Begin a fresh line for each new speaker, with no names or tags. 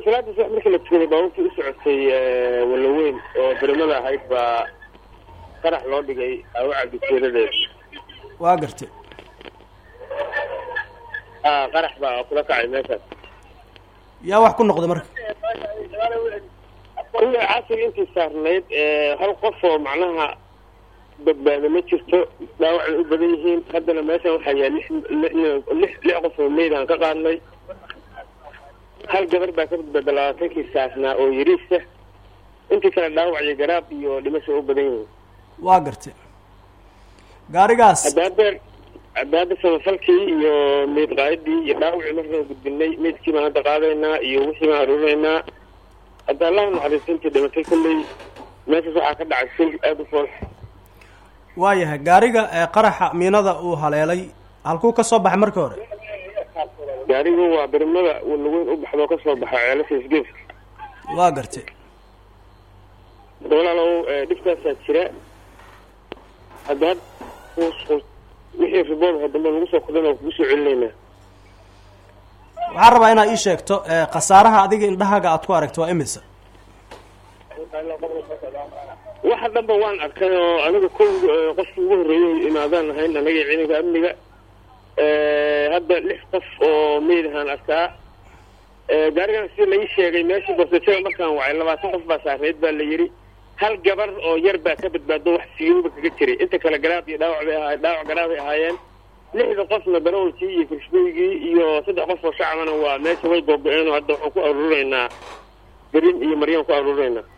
salaada subax markii la tukaday baabuurtii u socotay walaweyn oo berimada ahayd baa qarax loo dhigay awacad ujeedadeed
waa gartay
a qarax baa kula kacay meeshaas
yaa wax ku noqday marka
ila casir intii saarnayd hal qof oo macnaha badbaado ma jirto dhaawacay u badan yihiin haddana meeshan waxaa yaal lix lix lix qof oo meyd aan ka qaadnay hal gabar baa ka badbaada labaatankii saarnaa oo yariisa intii kale dhaawac iyo garaab iyo dhimasho u badan yihiin
waa gartay gaarigaas
haddaadeen haddaada samafalkii iyo meyd qaadidii iyo dhaawacii markaan gudbinay meydkii baan hadda qaadaynaa iyo wixii baan aruurinaynaa hadda allahu naxariisto intii dhimatay kolley meeshaas waxaa ka dhacay sil aada u fool
waayahay gaariga ee qaraxa miinada uu haleelay halkuu ka soo baxay markii hore
gaarigu waa birmada walaweyn u baxdoo kasoo baxa ceelasha isgeeska
waa gartay
walaalow dhibkaasaa jira haddaad wixii ribood dambe lagu soo kodan oo kugu soo celinaynaa
waxaan rabaa inaad ii sheegto khasaaraha adiga indhahaaga aad ku aragto waa imisa
waxa dhanba waan arkay oo aniga ko qofkii ugu horreeyay imaadaan ahayn anaga ciidanka amniga hadda lix qof oo meyd ahaan arkaa gaarigan sida lai sheegay meeshii borsajada markaan wacay labaatan qof baa saareyd baa la yidhi hal gabar oo yar baa ka badbaado wax siyuuba kaga jiray inta kale garaab iyo dhaawac bay ahaay dhaawac garaabay ahaayeen lixda qofna darawalkii iyo kirshbeygii iyo saddex qof oo shacabana waa meesha way googo-een oo hadda waxaan ku aruurinaynaa berin iyo maryaan ku aruurinaynaa